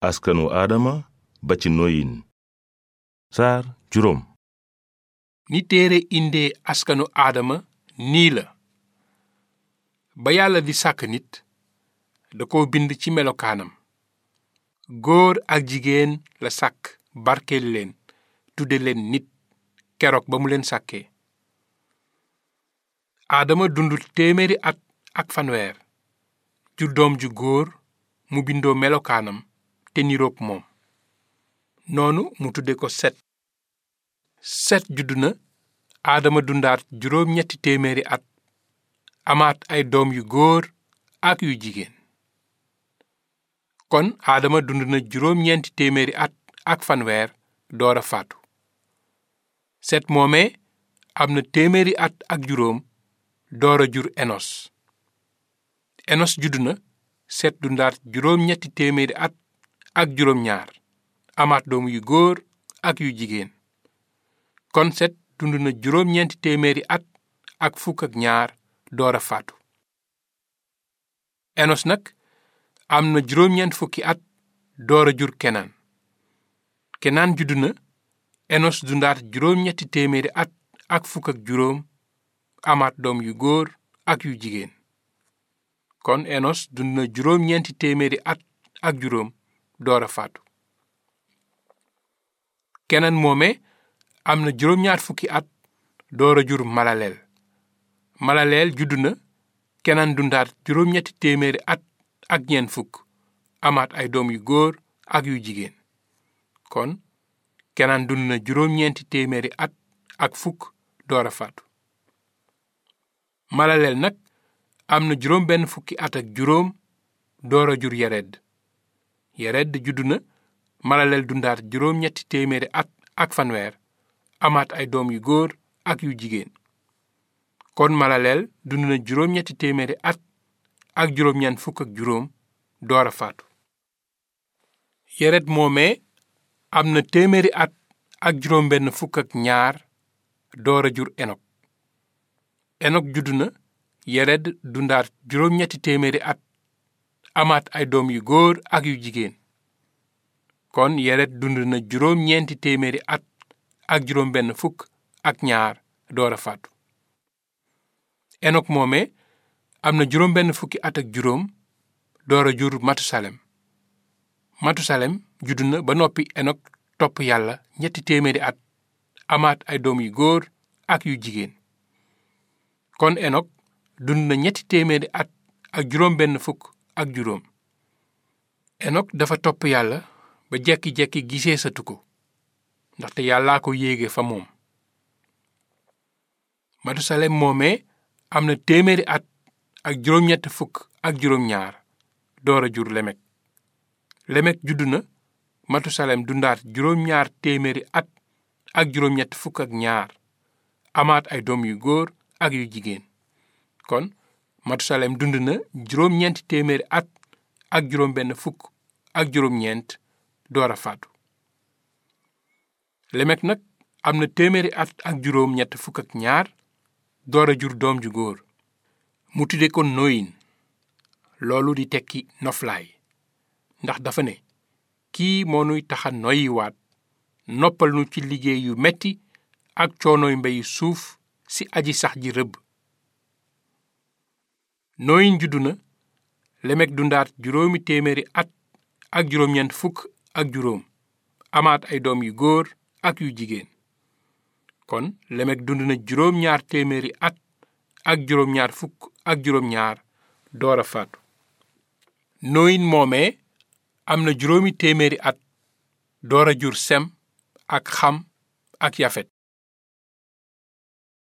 askanu aadama ba ci noyin saar juróom ni téere indee askanu aadama nii la ba yàlla di sàkk nit da ko bind ci melokaanam góor ak jigéen la sàkk barkeel leen tudde leen nit keroog ba mu leen sàkkee aadama dund téeméeri at ak fanweer jur doom ju góor mu bindoo melokaanam te niroog moom noonu mu tudde ko set set juddu na aadama dundaat juróom ñetti téeméeri at amaat ay doom yu góor ak yu jigéen kon aadama dund na juróom ñeenti téeméeri at ak fanweer door a faatu set moomee am na téeméeri at ak juróom door a jur enos enos juddu na set dundaat juróom ñetti téeméeri at ak juróom ñaar amaat doom yu góor ak yu jigéen kon set dund na juróom ñeenti téeméeri at ak fukk ak ñaar door a faatu enos nag am na juróom ñeent fukki at door a jur kenaan kenaan juddu na enos dundaat juróom ñetti téeméeri at ak fukk ak juróom amaat doom yu góor ak yu jigéen kon enos dund na juróom ñeenti téeméeri at ak juróom door a faatu keneen moome am na juróom ñaar fukki at door a jur malaleel malaleel juddu na keneen dundaat juróom ñetti téeméeri at ak ñeent fukk amaat ay doom yu góor ak yu jigéen kon keneen dund na juróom ñeenti téeméeri at ak fukk door a faatu malaleel nag am na juróom benn fukki at ak juróom door a jur yared yared juddu na malaleel dundaat juróom ñetti téeméeri at ak fanweer amaat ay doom yu góor ak yu jigéen kon malaleel dund na juróom ñetti téeméeri at ak juróom ñeent fukk ak juróom door a faatu yared moomee am na téeméeri at ak juróom benn fukk ak ñaar door a jur enok enok juddu na yared dundaat juróom ñetti téeméeri at amaat ay doom yu góor ak yu jigéen kon yared dund na juróom ñeenti téeméeri at ak juróom benn fukk ak ñaar door a faatu enok moome am na juróom benn fukki at ak juróom door a jur matusalem matusalem juddu na ba noppi enok topp yàlla ñetti téeméeri at amaat ay doom yu góor ak yu jigéen kon enok dund na ñetti téeméeri at ak juróom benn fukk ak juróom enok dafa topp yàlla ba jekki-jekki gisee satu ko ndaxte yàllaa ko yéege fa moom matusalem moomee am na téeméeri at ak juróom-ñett fukk ak juróom-ñaar door a jur lemek lemek juddu na matusalem dundaat juróom-ñaar téeméeri at ak juróom-ñett fukk ak ñaar amaat ay doom yu góor ak yu jigéen kon matusalem dund na juróom-ñeenti téeméeri at ak juróom benn fukk ak juróom-ñeent door a faatu lemek nag am na téeméeri at ak juróom ñett fukk ak ñaar door a jur doom ju góor mu tudde ko noyin loolu di tekki noflaay ndax dafa ne kii moo nuy taxa noyiwaat noppal nu ci liggéey yu metti ak coonooy mbeyi suuf si aji sax ji rëbb nooyin juddu na lemek dundaat juróomi téeméeri at ak juróom-ñeent fukk ak juróom amaat ay doom yu góor ak yu jigéen kon lemek dund na juróom-ñaar téeméeri at ak juróom-ñaar fukk ak juróom-ñaar door a faatu nooyin moomee am na juróomi téeméeri at door a jur sem ak xam ak yafet